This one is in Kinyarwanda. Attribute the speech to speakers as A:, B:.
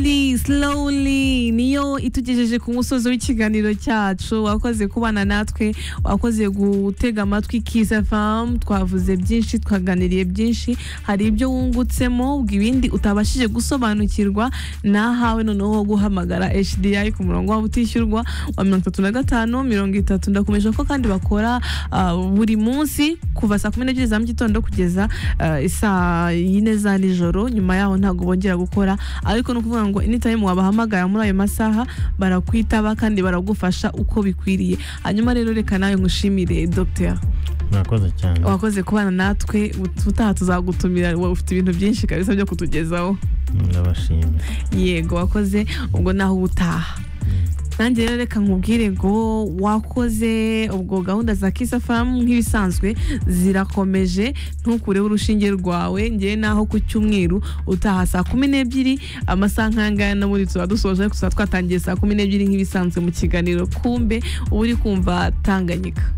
A: slowly slowly niyo itugejeje ku musozi w'ikiganiro cyacu wakoze kubana natwe wakoze gutega amatwi kiza famu twavuze byinshi twaganiriye byinshi hari ibyo wungutsemo ibindi utabashije gusobanukirwa nahawe noneho guhamagara HDI ku murongo wabo utishyurwa wa mirongo itatu na gatanu mirongo itatu ndakomeje ko kandi bakora ah, buri munsi kuva saa kumi n'ebyiri za mu gitondo kugeza ah, saa yine za nijoro nyuma yaho ntabwo bongera gukora ariko ni ukuvuga ngo anytime wabahamagara muri ayo masaha barakwitaba kandi baragufasha uko bikwiriye hanyuma rero reka nawe ngushimire Dr
B: murakoze cyane
A: wakoze kubana natwe utaha tuzagutumira wowe ufite ibintu byinshi kabisa byo kutugezaho
B: ndabashimira
A: yego wakoze ubwo naho uba utaha nanjye rero reka nkubwire ngo wakoze ubwo gahunda za kisa famu nk'ibisanzwe zirakomeje ntukureho urushinge rwawe ngewe naho ku cyumweru utaha saa kumi n'ebyiri amasaha nk'ayangaya n'ubundi tuba dusoje ariko tuba twatangiye saa kumi n'ebyiri nk'ibisanzwe mu kiganiro kumbe uba uri kumva tanganyika